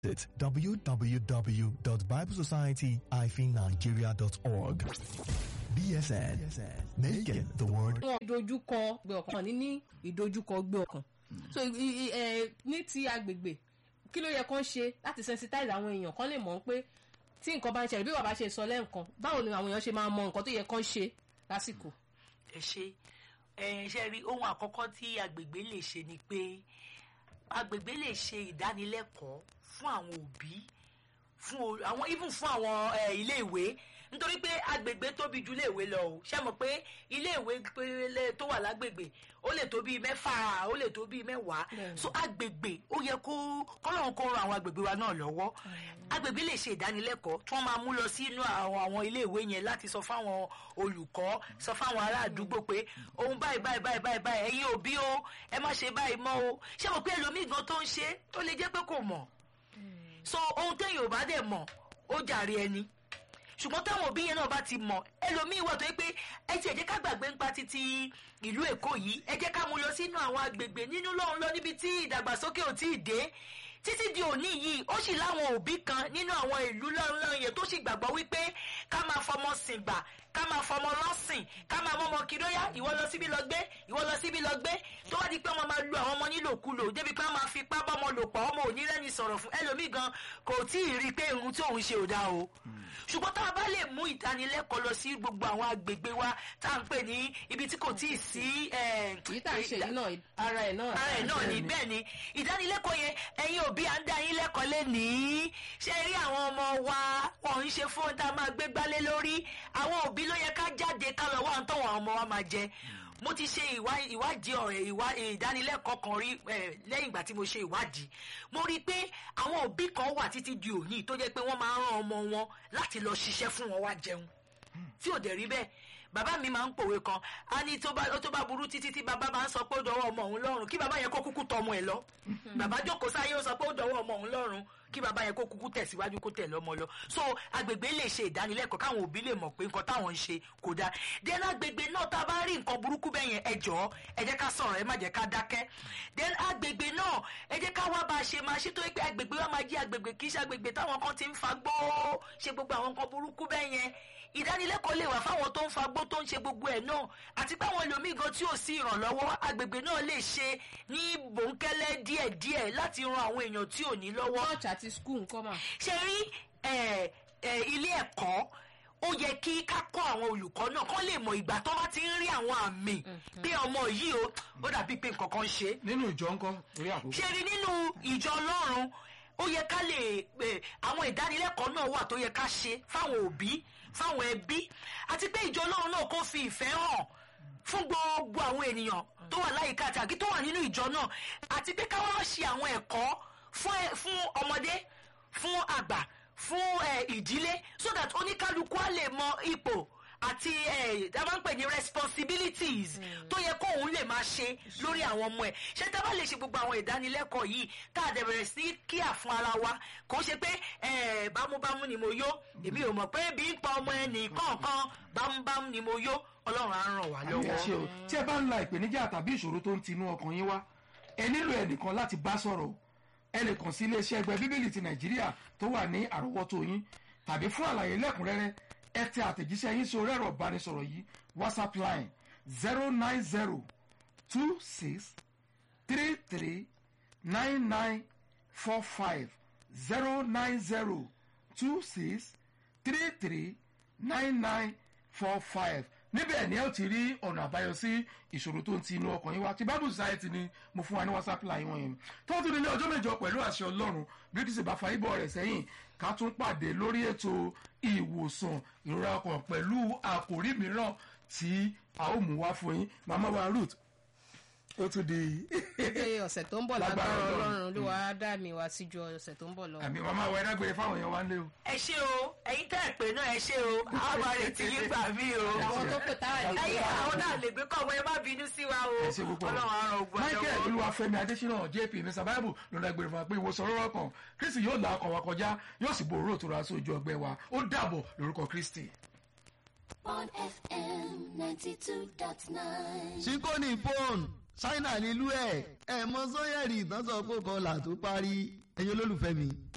Visit www.biblesociety-nigeria.org. BSN, making the word wọn ìdojúkọ gbé ọkàn ní ní ìdojúkọ gbé ọkàn so i- i- ẹ, ní ti agbègbè kí ló yẹ kán ṣe láti sensitize àwọn èèyàn kán lè mọ̀ pé tí nǹkan bá ń ṣẹlẹ̀ bí bàbá ṣe sọ lẹ́ǹkan báwo ni àwọn èèyàn ṣe máa mọ nǹkan tó yẹ kán ṣe lásìkò. ẹ ṣe ẹ ṣe rí ohun àkọ́kọ́ tí agbègbè lè ṣe ni pé agbègbè lè ṣe ìdánilẹ́kọ̀ọ́ fún àwọn òbí fún o- àwọn even fún àwọn ẹ, iléèwé nítorí pé agbègbè tóbi ju iléèwé lọ o ṣe mọ̀ pé iléèwé péré tó wà lágbègbè ó lè tó bíi mẹ́fà ó lè tó bíi mẹ́wàá Bẹ́ẹ̀ni. so agbègbè ó yẹ kó kọ́lọ́run kó ran àwọn agbègbè wa náà lọ́wọ́ agbègbè lè ṣe ìdánilẹ́kọ̀ọ́ tí wọ́n máa mú lọ sínú àwọn àwọn iléèwé yẹn láti sọ fáwọn olùkọ́ sọ fáwọn ará àdúgbò pé ohun báyìí báyìí báyìí báyìí báyìí ẹ̀yin òbí o ẹ má ṣe báyìí mọ́ o ṣé mo pé ẹlòmíì gan tó ń ṣe ó lè jẹ́ pé kò mọ̀ so ohun téèyàn ò bá dẹ̀ mọ̀ ó jàre ẹni ṣùgbọ́n táwọn òbí yẹn náà bá ti mọ̀ ẹlòmíín wà tó yẹ pé ẹ ti ẹ jẹ́ ká gbàgbé nípa títí ìlú èkó yìí ẹ jẹ́ ká mú lọ sínú àwọn agbègbè nínú lọ́hùn lọ níbi tí ìdàgbàsókè ò tí ì dé títí di òní yìí ó sì láwọn òbí kan nínú àwọn ìlú lọ́nlọ́n yẹn tó sì gbàgbọ́ wípé ká máa fọmọ sìn gbà ká máa fọmọ lọ́sìn ká máa mọ́mọ kìdóyà ìwọ lọ síbi lọ gbé ìwọ lọ síbi lọ gbé tó wá di pé wọ́n máa lu àwọn ọmọ nílòkulò débi pé wọ́n máa fipá bọ́mọ lò pọ̀ ọmọ òní rẹ́ni sọ̀rọ̀ fún ẹlòmíì gan kò tí ì rí i pé ohun tí òun ṣe ò dáa o ṣùgbọ́n tá a bá lè mú ìdánilẹ́kọ̀ọ́ lọ sí gbogbo àwọn agbègbè wa tá à ń pè ní ibi tí kò tí ì sí eh, èyí tá à ń ṣe yìí náà ara ẹ̀ náà. ara ẹ̀ náà ní bẹ́ẹ̀ ni ìdánilẹ́kọ̀ọ́ yẹn ẹ̀yin òbí à ń dá yín lẹ́kọ̀ọ́ lénìí ṣe rí àwọn ọmọ wa wọn ń ṣe fóun tá a máa gbé gbálé lórí àwọn òbí ló yẹ ká jáde ká lọ wá ohun tọ́wọ́ àwọn ọmọ wa máa jẹ mo ti ṣe ìwá- ìwádìí ọ̀rẹ́ ìwá ìdánilẹ́kọ̀ọ́ kan rí eh, lẹ́yìn ìgbà tí mo ṣe ìwádìí mo rí i pé àwọn òbí kan wà títí di òní tó jẹ́ pé wọ́n máa ń rán ọmọ wọn láti lọ ṣiṣẹ́ fún wọn wá jẹun tí ò dẹ̀ rí bẹ́ẹ̀ bàbá mi máa ń pòwe kan á ní tó bá tó bá burú títí tí bàbá máa ń sọ pé ó dọwọ́ ọmọ òun lọ́rùn kí bàbá yẹn kó kúkú tọ ọmọ ẹ̀ lọ bàbá jókòó sáyé ó sọ pé ó dọwọ́ ọmọ òun lọ́rùn kí bàbá yẹn kó kúkú tẹ̀síwájú kó tẹ̀ lọ́mọ lọ so agbègbè lè ṣe ìdánilẹ́kọ̀ọ́ káwọn òbí lè mọ̀ pé nǹkan táwọn ń ṣe kò dáa then agbègbè náà tá a bá rí nǹkan burúkú bẹ́ẹ̀ yẹn ẹ jọ̀ọ́ ẹ jẹ́ ká sọ̀rọ̀ ẹ má jẹ́ ká dákẹ́ then agbègbè náà ẹ jẹ́ ká wá bá a ṣe máa ṣe tó yẹ pé agbègbè wa máa jí agbègbè kì í ṣe agbègbè táwọn kan ti ń fagbó ṣe gbogbo àwọn nǹkan burúkú bẹ́ẹ̀ yẹn ìdánilẹ́kọ̀ọ́ lè wà fáwọn tó ń fagbó tó ń ṣe gbogbo ẹ̀ náà àti pé àwọn ẹlòmíì gan tí ò sí ìrànlọ́wọ́ agbègbè náà lè ṣe ní bòńkẹ́lẹ́ díẹ̀díẹ̀ láti ran àwọn èèyàn tí ò ní lọ́wọ́ church àti school nǹkan mà. ṣe rí ẹ, ẹ, ilé ẹ̀kọ́ ó yẹ kí ká kọ́ àwọn olùkọ́ náà kán lè mọ ìgbà tó bá ti ń rí àwọn àmì pé ọmọ yìí o ó dàbí pé nǹkan kan ṣe é nínú ìjọ ńkọ́ torí àkókò. ṣe rí nínú ìjọ ọlọ́run ó yẹ ká lè eh, àwọn ìdánilẹ́kọ̀ọ́ náà wà tó yẹ ká ṣe fáwọn òbí fáwọn ẹbí àti pé ìjọ ọlọ́run náà kó fi ìfẹ́ hàn fún gbogbo àwọn ènìyàn tó wà láyìíká àti àbí tó wà nínú ìjọ náà àti pé ká wá ṣe àwọn ẹ̀kọ́ fún ẹ- fún ọmọdé fún àgbà fún eh, ìdílé so that oníkálukú á lè mọ ipò àti ẹ a máa ń pè ní responsibilities tó yẹ kóun lè máa ṣe lórí àwọn ọmọ ẹ ṣé tá a bá lè ṣe gbogbo àwọn ìdánilẹ́kọ̀ọ́ yìí tá a dẹ̀ bẹ̀rẹ̀ sí kíà fún ara wa kò ṣe pé ẹ bámúbámú ni mo yó èmi ò mọ̀ pé bí ń pa ọmọ ẹnì kọ̀ọ̀kan bámúbámú ni mo yó ọlọ́run á ràn wá àmì ẹ ṣe lọ́wọ́. o tí ẹ bá ń la ìpèníjà tàbí ìṣòro tó ń tinú ọkàn yín wá ẹ nílò ẹnìkan láti bá sọ̀rọ̀ o ẹ lè kàn sí iléeṣẹ́ ẹgbẹ́ bíbélì ti nàìjíríà tó wà ní àrọ́wọ́tó yín tàbí fún àlàyé lẹ́kùnrẹ́rẹ́ ẹ tẹ àtẹ̀jíṣẹ́ yín sí orí ẹ̀rọ ìbánisọ̀rọ̀ yìí whatsapp line zero nine zero two six three three nine nine four five zero nine zero two six three three nine nine four five níbẹ̀ ni ẹ ó ti rí ọ̀nà àbáyọ sí ìṣòro tó ń ti inú ọkàn yín wá ti bible society ni mo fún wa ní whatsapp line wọn yẹn tó tún ní ọjọ́ mẹ́jọ pẹ̀lú àṣẹ ọlọ́run bí kìí ṣe bá fa ibọ̀ rẹ̀ sẹ́yìn ká tún pàdé lórí ètò ìwòsàn ìrora ọkàn pẹ̀lú àkòrí mìíràn tí a ó mú wá fún yín màmá wa ruth ó tún di pé ọ̀sẹ̀ tó ń bọ̀ Lágbára lágbára Ọlọ́run. ọlọ́run ló wàá dá mi wá síjú ọ̀sẹ̀ tó ń bọ̀ lọ. àmì màmá wa ẹ̀dágbére fáwọn èèyàn wa ń lé o. ẹ ṣé o ẹ̀yin tẹ́ ẹ̀ pé náà ẹ ṣé o àwọn àrètí yín gbà mí o. àwọn tó pè táwa lè gbé ẹ̀yin wa. àwọn náà lè gbé kọ́ ọmọ ẹ má bínú sí wa o ẹ ṣe púpọ̀ ọlọ́run á ràn ogun michael àjọwọ́. olúwafẹ́mi adésínà jp mr bible lọ́nà ẹgbẹ̀rún fún wa pé ìwòsàn rọrọ kan kristi yóò là ọkàn wa kọjá yóò sì borò tó ra sójú ọgbẹ́ wa ó dàbọ̀ lórúkọ kristi. on FM 92.9. síkóní fóònù ṣáínà nílùú ẹ̀ ẹ̀ mọ sọ́yẹ̀rì ìtànsán kó kọlà tó parí ẹ̀yin olólùfẹ́ mi